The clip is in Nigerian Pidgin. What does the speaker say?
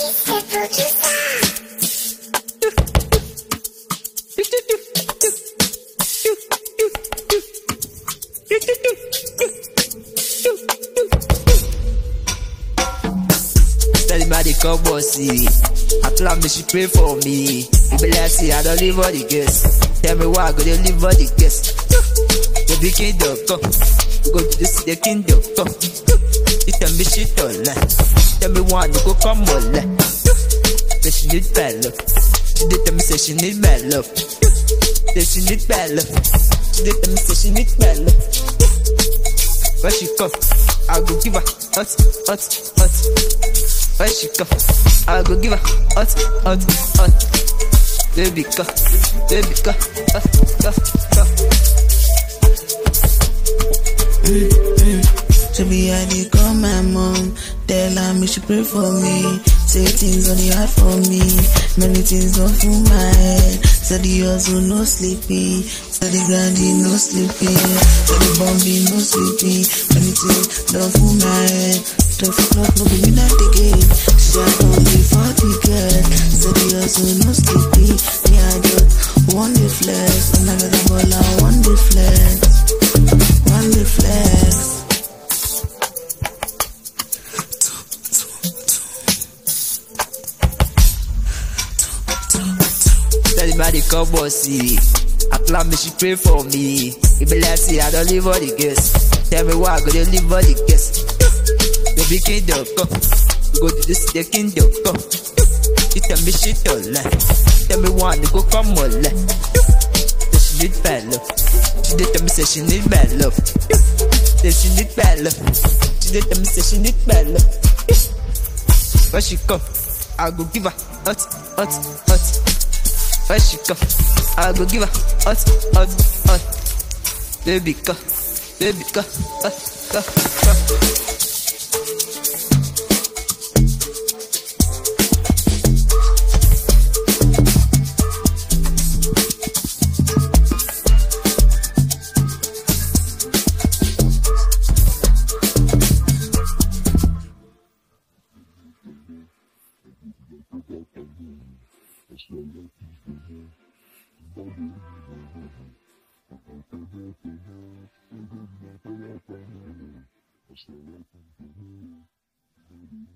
Mr. Producer. Tell me how they come on see. I plan me she pray for me. You be like say I don't leave all the guests. Tell me why I go to leave all the guests. The big kingdom come. We go to this the kingdom come. You tell me she don't lie. Tell me why you go come on lie. Say she need bad love. She did tell me say she need bad love. Say she need bad love. She did tell me say she need bad love. When she come, I go give her hot, hot, hot. When she come, I go give her hot, hot, hot. Baby come, baby come, hot, hot, hot. To be I dey call my mom, tell her me she pray for me. Say things on the heart for me, many things don't fool my head. Say the hustle no sleepy, say the grinding no sleepy, say the bombing no sleepy. Many things don't fool my head. Twelve o'clock no be midnight again. She had only forty girl. Say the hustle no sleepy, me I just one day flex, and I got the ball I one day flex, one day flex. Tell me how they come on see. I plan me she pray for me. You be like say I don't leave all the guests. Tell me why I go to leave all the guests. The big kingdom come. We go to this the kingdom come. You tell me she don't lie. Tell me why you go come on lie. Say she need bad love. She did tell me say she need bad love. Say she need bad love. She did tell me say she need bad love. When she come, I go give her hot, hot, hot. When she come, I go give her hot, hot, hot. Baby come, baby come, hot, hot, hot. Thank you.